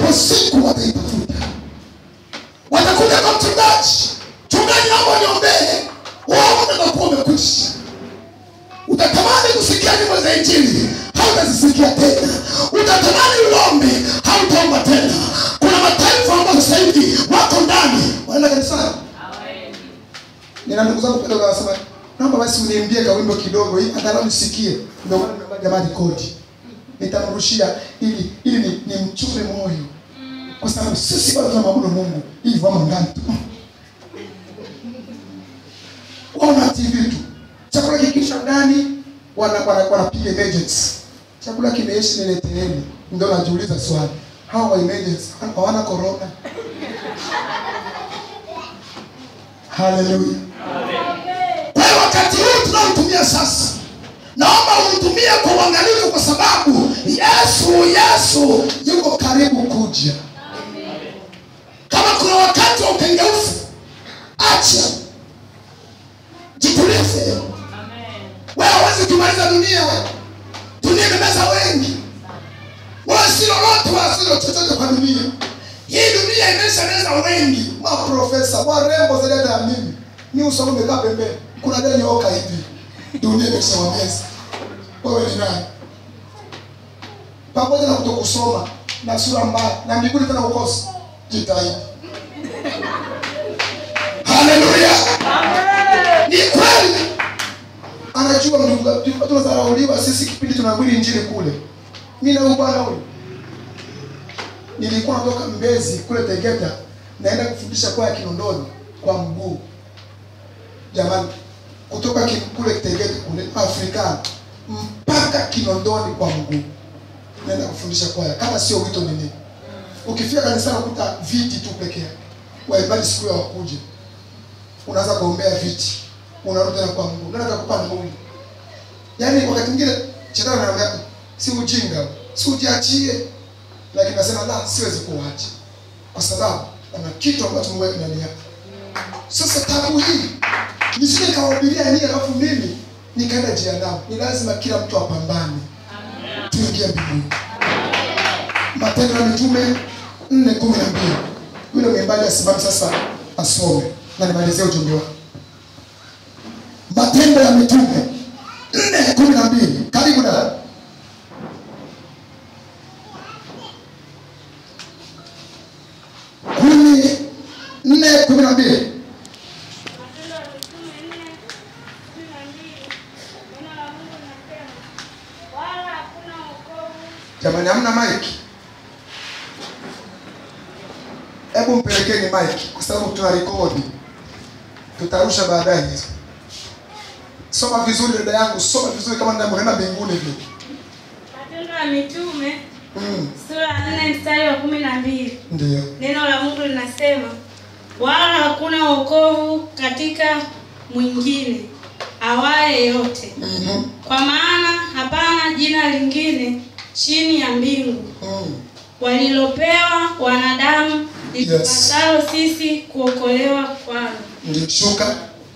ipo siku wataitafuta watakuja kwa mchungaji mchungaji naomba niombee uaone nakuwa umekwisha utatamani kusikia nyimbo za injili hautazisikia tena utatamani uombe hautaomba tena kuna mataifa ambayo sasa hivi wako ndani wanaenda kanisani nina ndugu zangu pale wanasema naomba basi uniimbie kawimbo kidogo ili angalau nisikie ndio maana nimeomba jamani kodi nitamrushia ili ili ni, ni mchume moyo kwa sababu sisi bado tunamwabudu Mungu hivi wamo ndani tu wana TV tu chakula kikisha ndani wana wana wanapiga emergency chakula kimeisha nileteeni ndio najiuliza swali hawa wa emergency hawana corona haleluya kwa hiyo wakati huu tunaotumia sasa naomba uutumie kwa uangalifu kwa sababu yesu yesu yuko karibu kuja kama kuna wakati wa ukengeufu acha jitulize wewe hawezi kumaliza dunia dunia imemeza wengi wewe si lolote wala si chochote kwa dunia hii dunia imeshameza wengi maprofesa warembo zaidi hata ya mimi ni uso umekaa pembeni kuna deni oka hivi dunia imeshawameza wewe ni nani pamoja na kutokusoma na sura mbaya na mbinguni tena ukosi jitahidi haleluya ni kweli anajua ndugu tunadharauliwa sisi kipindi tunahubiri injili kule mi na huyu bwana huyu nilikuwa natoka mbezi kule tegeta naenda kufundisha kwaya kinondoni kwa mguu jamani kutoka ki- kule tegeta kule afrikani mpaka kinondoni kwa mguu naenda kufundisha kwaya kama sio wito ni nini ukifika kanisani ukuta viti tu peke yake waimbaji siku ya wakuje unaanza kuombea viti unarudi tena kwa mguu nani atakupa mguu yaani wakati mwingine shetani anaambia si ujinga si ujiachie lakini nasema la siwezi kuacha kwa sababu ana kitu ambacho Mungu aweka ndani yako sasa tabu hii nisije nikawahubiria nyie alafu mimi nikaenda njia nao ni lazima kila mtu apambane tuingie mbinguni matendo ya mitume nne kumi na mbili yule mwimbaji asimame sasa asome na nimalizie ujumbe wake matendo ya mitume nne kumi na mbili karibu dada kumi nne kumi na mbili Matendo ya Mitume nne kumi na mbili neno la Mungu linasema wala hakuna wokovu jamani hamna mike hebu mpelekeni mike kwa sababu tuna rekodi tutarusha baadaye hizo soma vizuri dada yangu soma vizuri kama ninaenda mbinguni vile Matendo ya Mitume mm, sura ya nne mstari wa kumi na mbili ndio neno la Mungu linasema wala hakuna wokovu katika mwingine awaye yote Mhm, kwa maana hapana jina lingine chini ya mbingu mm. walilopewa wanadamu litupasalo sisi kuokolewa kwalo ndio shuka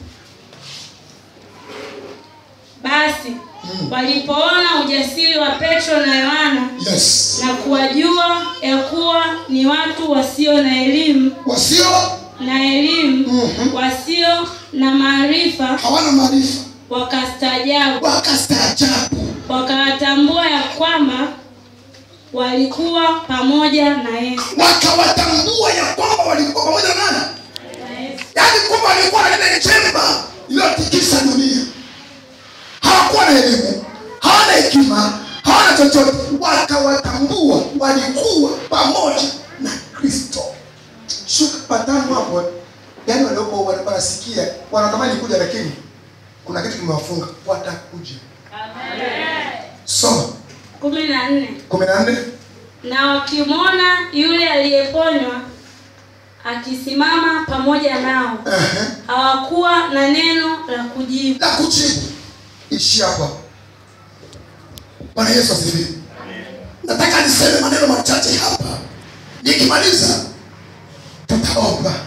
basi Mm. walipoona ujasiri wa petro na yohana yes na kuwajua ya kuwa ni watu wasio na elimu wasio na elimu Mhm. wasio na maarifa hawana maarifa wakastaajabu wakastaajabu wakawatambua ya kwamba walikuwa pamoja na yesu wakawatambua ya kwamba walikuwa pamoja na nani Na Yesu. yaani kwamba walikuwa na neno chemba iliyotikisa dunia hawakuwa na elimu hawana hekima hawana chochote wakawatambua walikuwa pamoja na kristo shuka patano hapo yaani walioko wana- wanasikia wanatamani kuja lakini kuna kitu kimewafunga watakuja soma kumi na nne kumi na nne na wakimwona yule aliyeponywa akisimama pamoja nao Ehe. hawakuwa na neno la kujibu la kujibu ishi hapa bwana yesu asifiwe nataka niseme maneno machache hapa nikimaliza tutaomba